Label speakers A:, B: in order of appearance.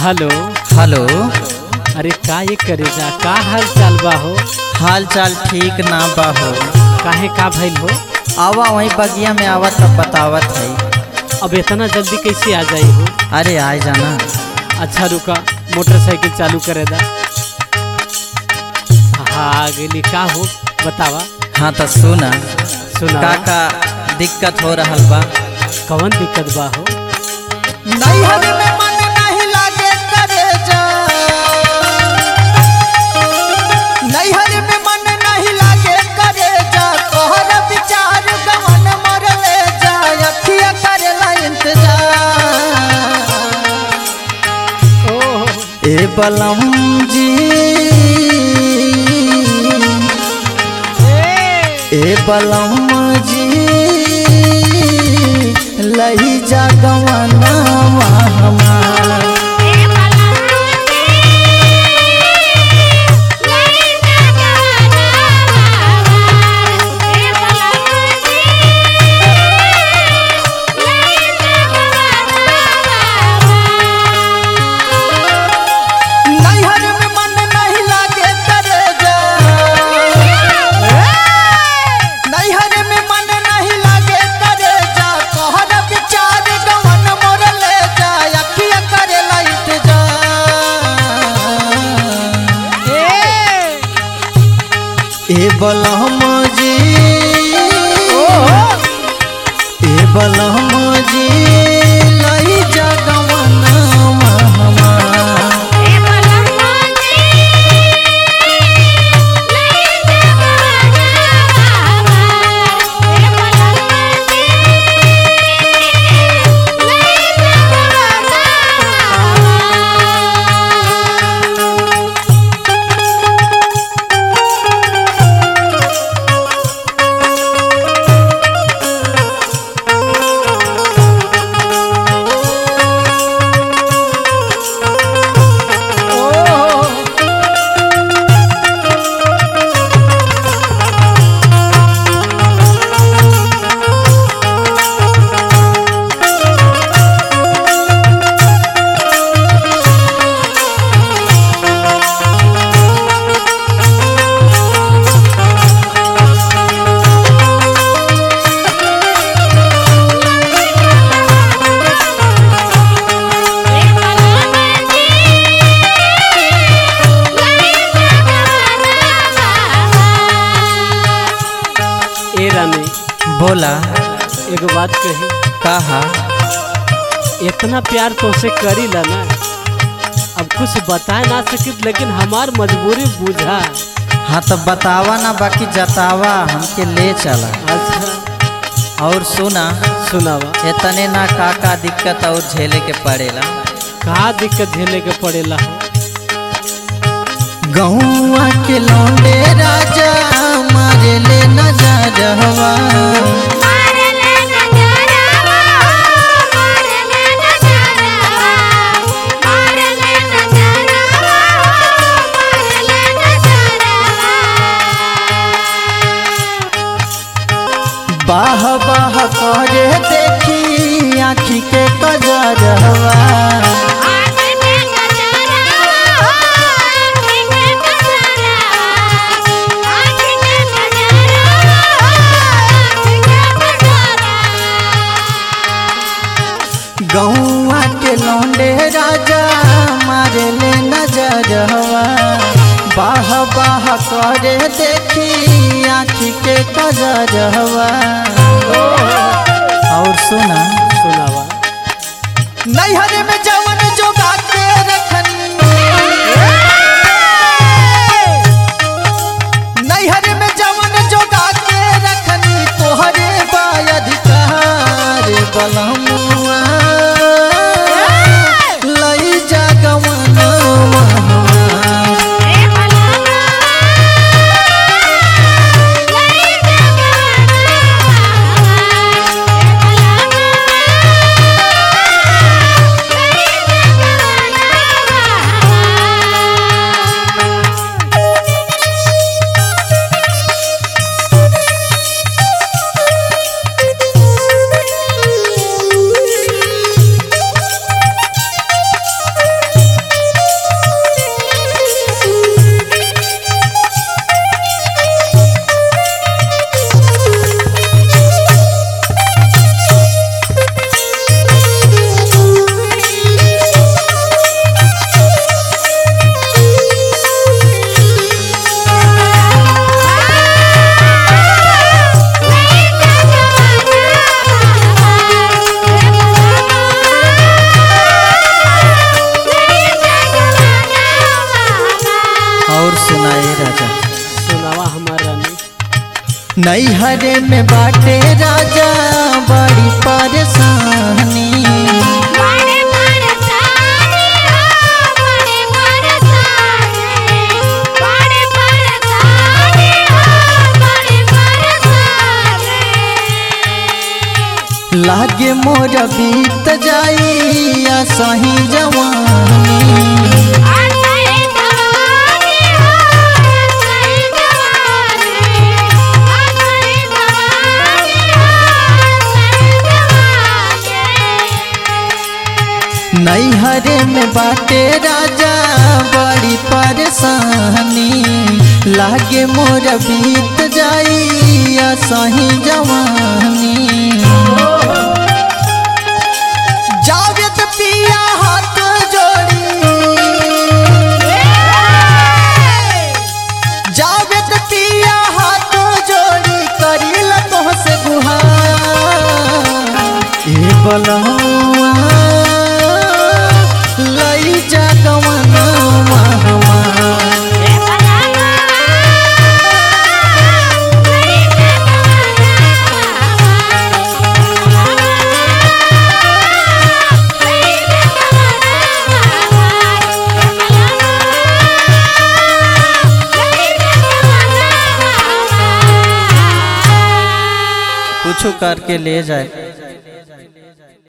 A: Hello
B: hello
A: अरे का ये करे जा का हाल चाल बा हो
B: हाल चाल ठीक ना बा हो
A: काहे का भइल हो
B: आवा वहीं बगिया में आवत तब बतावत है
A: अब इतना जल्दी कैसे आ जाई हो
B: अरे आए जाना
A: अच्छा रुका मोटरसाइकिल चालू करे दा हाँ आ गेली का हो बतावा
B: हाँ तो सुना
A: सुना
B: का का दिक्कत हो रहल बा
A: कवन दिक्कत बा हो
B: नैहर में मन नहीं लागे करे जा नैहर में मन नहीं लागे करे जा तोहर विचार गवन मर ले जा अखिया करेला इंतजार
A: ओह
B: ए बलम जी ए बलम जी लही जा गवना हमार नैहर में मन नहीं लागे करे जा नैहर में मन नहीं लागे करे जा तोहर विचार गवन मोर ले जा अखिया करेला इंतजार ए बलहम जी ए बलहम जी लई जा गवना हमार
A: ए रानी
B: बोला
A: एगो बात कही
B: कहा
A: इतना प्यार तोसे करी ला ना अब कुछ बता ना सकित लेकिन हमार मजबूरी बुझा
B: हाँ तो बतावा ना बाकी जतावा हमके ले चला
A: अच्छा
B: और सुना
A: सुनावा
B: इतने ना का का दिक्कत और झेले के पड़ेला
A: का दिक्कत झेले के पड़ेला हो
B: गौआ के लौंडे राजा मारे ले नजरवा बाह बाह करे देखी आखी के कजरवा गौआ के लौंडे राजा मारे ले नजरवा बाह बाह करे देखी आखी के कजरवा और सुना
A: सुनावा
B: नैहर में जवन जोगा के रखनी नैहर में जवन जोगा के रखनी तोहरे बाय अधिकार बलमुआ लई जा गवना हमार
C: Thank you.
B: नैहरे में बाटे राजा बड़ी परेशानी
C: बड़े परेशानी हो बड़े परेशानी बड़े परेशानी हो बड़े परेशानी
B: लागे मोर बीत जाई या सही जवानी
C: आसई जवानी हो आसई जवानी आसई जवानी हो आसई जवानी
B: नैहरे में बाटे राजा बड़ी परेशानी लागे मोर बीत जाई या सही जवानी जावेद पिया हाथ जोड़ी जावेद पिया हाथ जोड़ी करील तोहसे गुहार ए बलहुआ लई जा गवना हमार कुछ करके ले जाए